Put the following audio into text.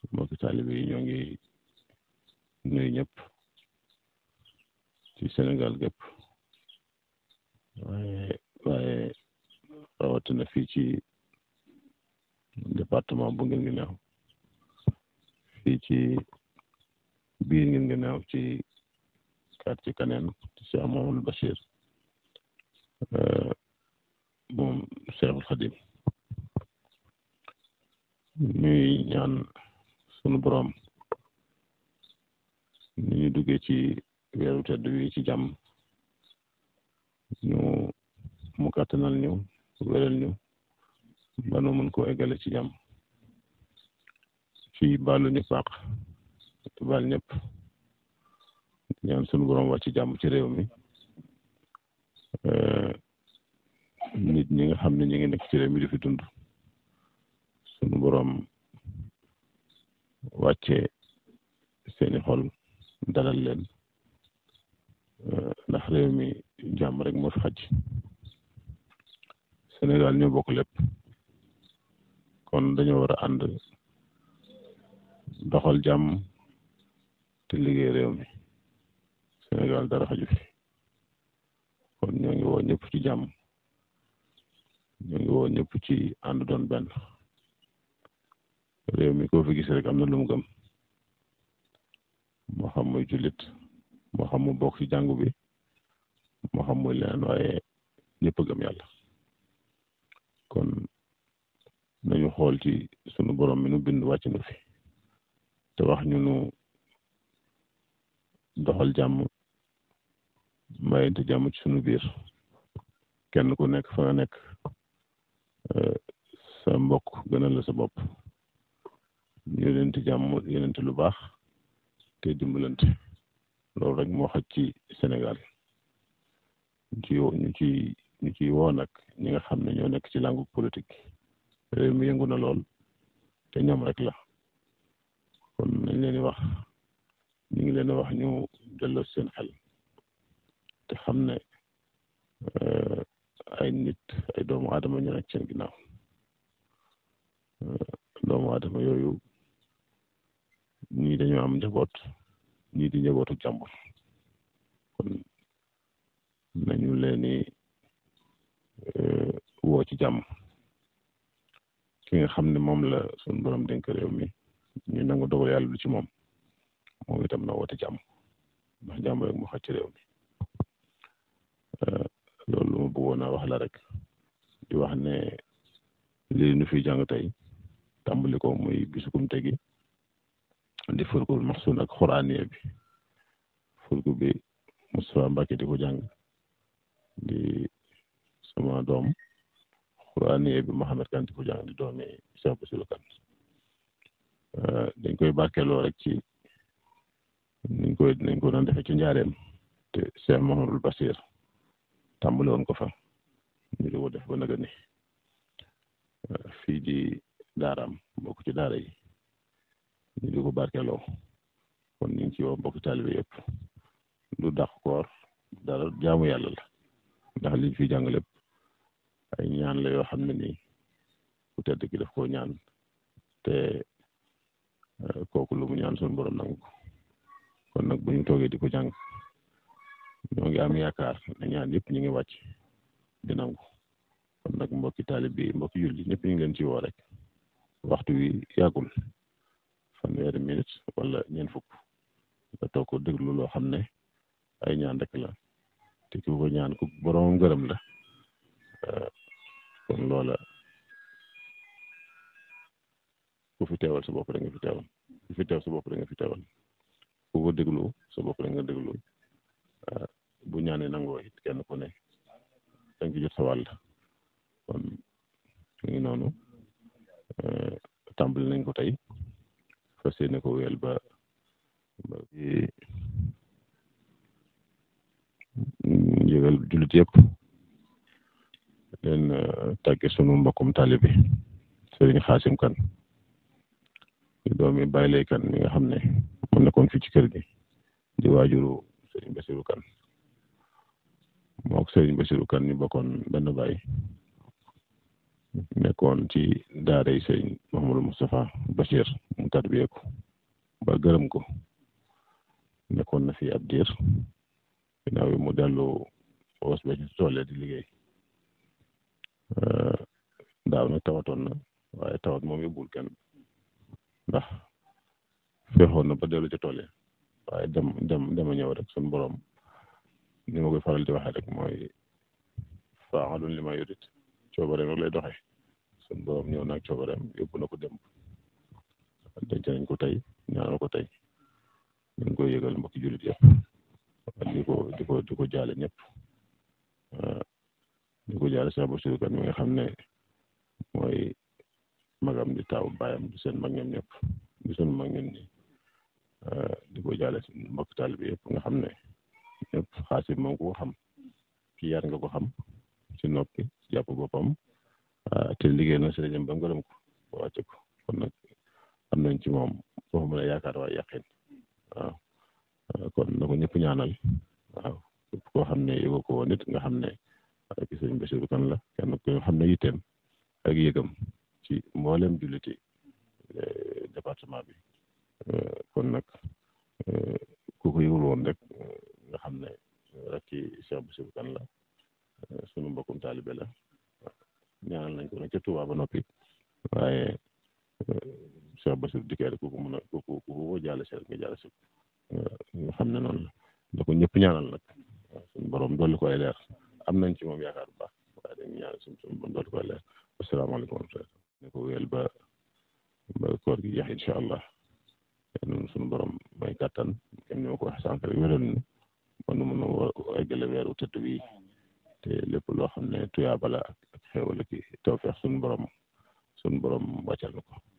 mbokki taalibe yi ñoo ngi nuyu ñëpp ci Sénégal gépp waaye waaye rawatina fii ci département bu ngeen ngi neew fii ci biir ngeen ngi neew ci quartier Kaneen ci Cheikh Mamadou Bachir moom Cheikhul Khadim ñuy ñaan sunu borom ni ñu duggee ci weeru tedd wi ci jàmm ñu mu kàttanal ñu wéral ñu ba nu mën koo eggale ci jàmm ci baalu ñu paax baal ñëpp ñaan sunu borom wàcc jàmm ci réew mi nit ñi nga xam ne ñi ngi nekk ci réew mi di fi dund sunu borom wàcce seeni xol dalal leen ndax réew mi jàmm rek moo fi xaj Sénégal ñoo bokk lépp kon dañoo war a ànd doxal jàmm te liggéey réew mi Sénégal dara xaju fi kon ñoo ngi woo ñëpp ci jàmm ñoo ngi woo ñëpp ci ànd doon benn réew mi koo fi gis rek am na lu mu gëm moo xam muy jullit moo xam mu bokk ci jàngu bi moo xam muy leneen waaye ñëpp a gëm yàlla kon nañu xool ci sunu borom mi nu bind wàcc nu fi te wax ñu nu doxal jàmm mayente jàmm ci sunu biir kenn ku nekk fa nga nekk sa mbokk gënal la sa bopp yénente jàmm yénente lu baax te dimbalante loolu rek moo xaj ci Sénégal ñu ci ñu ci ñu ciy woo nag ñi nga xam ne ñoo nekk ci langue politique réew mi yëngu na lool te ñoom rek la kon nañ leen di wax ñu ngi leen di wax ñu delloo seen xel te xam ne ay nit ay doomu aadama ñu nekk seen ginnaaw doomu aadama yooyu ñii dañoo am njaboot ñii di njabootu jàmbur kon nañu leen di woo ci jàmm ki nga xam ne moom la suñu borom dénk réew mi ñu nangu dogal yàlla lu ci moom moom itam na woote jàmm ndax jàmm rek mu xaj ci réew mi loolu lu ma bëggoon a wax la rek di wax ne lii nu fi jàng tey tàmbali ko muy bisukum tegi di furkul maxsun ak xuraaniye bi furku bi Moustapha Mbacke di ko jàng di sama doom xuraaniye bi Mohamed Kan di ko jàng di doomi Cheikh Bassirou Kan dañ koy barkeeloo rek ci niñ koy nañ ko doon defee ci njaareem te Cheikh Mahamadul Basir tàmbali woon ko fa ñu di ko def ba naga ni fii di daaraam bokk ci daara yi ñu di ko barkeeloo kon ñu ngi ci woo mbokki taalibe yëpp du dàq koor dara jaamu yàlla la ndax liñ fi jàng lépp ay ñaan la yoo xam ne nii ku tedd ki daf koo ñaan te kooku lu mu ñaan suñu borom nangu ko kon nag bu ñu toogee di ko jàng ñoo ngi am yaakaar ne ñaan yëpp ñu ngi wàcc di nangu kon nag mbokki taalib bi mbokki julli ñëpp ñu ngi leen ci woo rek waxtu wi yàggul fanweeri minute wala ñeent fukk nga toog ko déglu loo xam ne ay ñaan rek la te ki ko ñaan ku borom ngërëm la kon loola ku fi teewal sa bopp da nga fi teewal ku fi teew sa bopp da nga fi teewal ku ko déglu sa bopp da nga déglu bu ñaanee nangoo it kenn ku ne da nga ci jot sa wàll kon mu ngi noonu tàmbali nañ ko tey fas yéene ko wéyal ba ba yëgal jullit yëpp leen tàgge sunu mbokkum taalibe Sëriñ Xaasim Kan di doomi Baay Lay Kan mi nga xam ne mu nekkoon fii ci kër gi di waajuru Sëriñ Basiru Kan mook Sëriñ Basiru Kan ñu bokkoon benn baay nekkoon ci daara yi sëñ Mouhamadou Moustapha Bachir mu tarbiyee ko ba gërëm ko nekkoon na fi ab diir ginnaaw bi mu dellu woos ba ci tool di liggéey daaw nag tawatoon na waaye tawat moom yóbbul kenn ndax feexoon na ba dellu ci tool yi waaye dem dem dema ñëw rek suñu borom ni ma koy faral di waxee rek mooy faaxalun li ma yurit coobareem rek lay doxee suñu borom ñëw naag coobareem yóbbu na ko démb denc nañ ko tey ñaanal ko tey ñu ngi koy yëgal mbokki jullit yëpp di ko di ko di ko jaale ñëpp di ko jaale Cheikh Bassirou Kane mi nga xam ne mooy magam di taaw baayam di seen mag ñoom ñëpp di sunu mag ñun ñi di ko jaale si mbokk taalibe yëpp nga xam ne ñëpp xaasi moom ko xam ki yar nga ko xam si noppi si jàpp boppam te liggéey na si rajo ba ngërëm ko ba wàcce ko kon nag am nañ ci moom foofu mën a yaakaar waaye yàqin waaw kon na ko ñëpp ñaanal waaw képp koo xam ne yëgoo ko woon nit nga xam ne ki sëñ Bassirou Kane la kenn ko xam ne yitteem ak yëgam ci mboolem julliti département bi kon nag ku ko yëgul woon rek nga xam ne rek ci Cheikh Bassirou Kane la sunu mbokkum taalibe la ñaanal nañ ko nag ca Touba ba noppi waaye Cheikh Bassirou dikkee rek ku ko mën a ku ko ku ko jaale si rek nga jaale si nga xam ne noonu la da ko ñëpp ñaanal nag suñu borom dolli ko ay leer am nañ ci moom yaakaar bu baax waaye dañuy ñaanal suñu suñu borom dolli ko ay leer asalaamaaleykum wa rahmatulah ne ko wéyal ba ba koor gi jeex incha allah noonu suñu borom may kàttan kenn ñoo ko wax sànq rek wéral ni man nu mën a eggale weeru tëdd wi te lépp loo xam ne tuyaaba la ak xéwal ki tawfeex suñu borom suñu borom wàccal na ko